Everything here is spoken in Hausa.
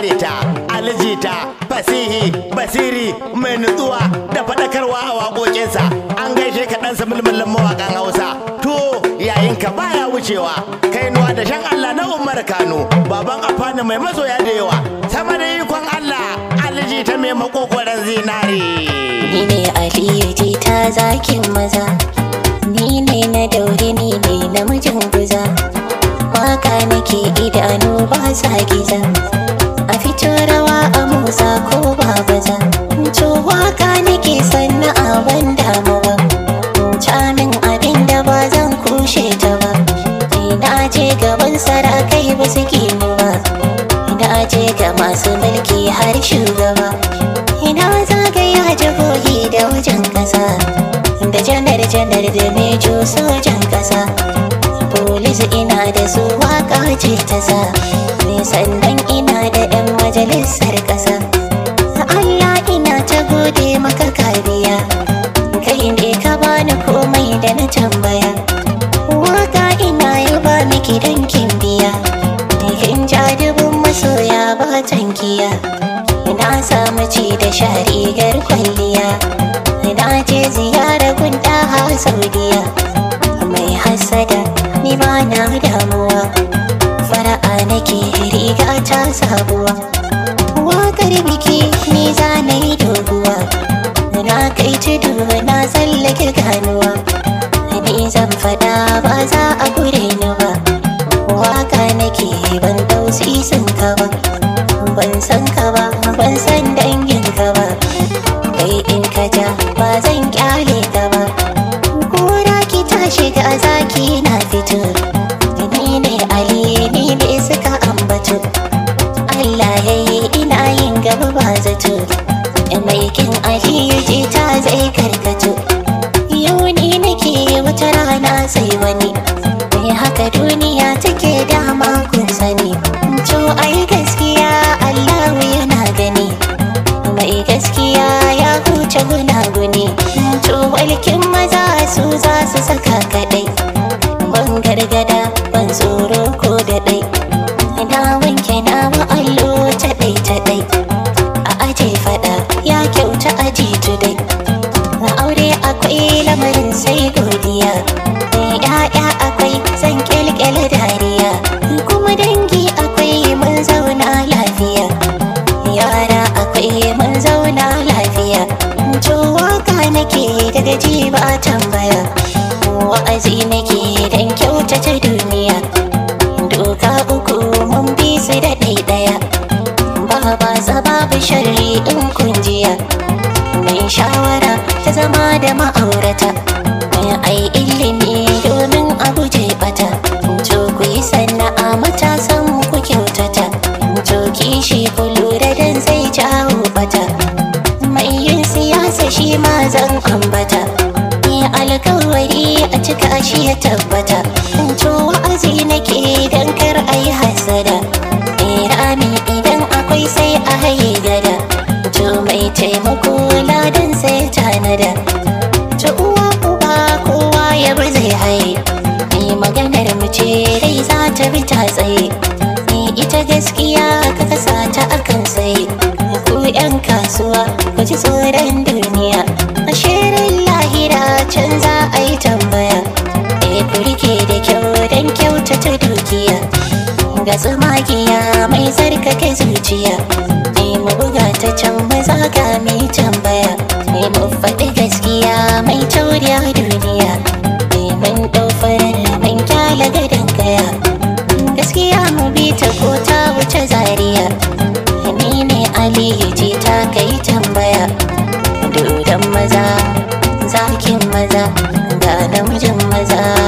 kare ta alijita fasihi basiri mai nutsuwa da faɗakarwa a waƙoƙinsa an gaishe ka ɗansa mulmulin mawaƙan hausa to yayin ka baya wucewa kai nuwa da shan allah na umar kano baban afani mai masoya da yawa sama da ikon allah alijita mai makogoron zinare Ni ne Aliyu jita zakin maza Ni ne na daure ni ne namijin guza Waka nake idanu ba sa giza A fito rawa a motsa ko ba baza To waka nake sanna a ban damu ba Camin abin da ba zan kushe ta ba Ina je gaban sarakai ba su mu ba Ina je ga masu mulki har shugaba Ina zagaya jihohi da wajen kasa Da janar-janar da mejo sojan kasa Polis ina da su waka ce ta sa Ni sannan ina da 'yan majalisar kasa Allah ina ta gode maka kariya Kai ne ka bani komai da na tambaya Waka ina yaba miki don kin biya Kin ja dubun masoya ba tankiya Ina samu ci da sha rigar kwalliya Ina je ziyara gunda ha Saudiya Mai hasada ni ba na damuwa Fara'a nake riga ta sabuwa Wakar biki ni za na yi doguwa Na kai tudu na tsallake ganuwa Ni zan fada ba za a gure ni ba Waka nake ban dau sisin ka ba Ban san ka ba ban san dangin ka ba Kai in ka ja ba zan kyale ka ba Kura ki ta shiga zaki na fito Ni ne Ali ni ne suka ambato Allah ya yi ina yin gaba ba zato Mai kin Aliyu ji ta zai karkato Yau ni nake wata rana sai wani Me haka duniya take dama kun sani To ai gaskiya Allahu yana gani Mai gaskiya ya huce gunaguni To walkin maza su za su saka kadai Ban gargada ban tsoro ko da dai Na wanke nawa allo ta dai ta dai A aje fada ya kyauta aji tudai A aure akwai lamarin sai godiya Mai ya'ya akwai zan kyalkyale dariya Kuma dangi akwai mun zauna lafiya Yara akwai mun zauna lafiya To waka nake daga ji ba tambaya Wa'azi nake dan kyautata duniya Doka uku mun bi su da ɗaya Ba ba babu sharri in kunjiya Mai shawara ta zama da ma'aurata Mai ai ilimi domin a guje bata To ku yi sana'a matasan ku kyautata To kishi ku lura dan zai jawo bata Mai yin siyasa shi ma zan ambata Ni alkawari a cika shi ya tabbata To wa'azi nake dan kar a yi hasada Eh rami idan akwai sai a haye gada To mai taimako ladan sai tanada To uwa uba kowa ya bi zai haye Ni maganar mu ce dai za ta bi ta tsaye Ni ita gaskiya ka kasa ta akan sai Ku yan kasuwa ku ji tsoron duniya A shirin lahira can za a yi tambaya Eh ku rike da kyau don kyautata dukiya ga tsumagiya mai tsarkake zuciya ne mu buga ta can maza ga mai tambaya ne mu faɗi gaskiya mai tauriya duniya ne mun ɗau farar mun kyala gadon kaya gaskiya mu bi ta ko ta wuce zariya ni ne aliyu ce ta kai tambaya dodon maza zakin maza ga namijin maza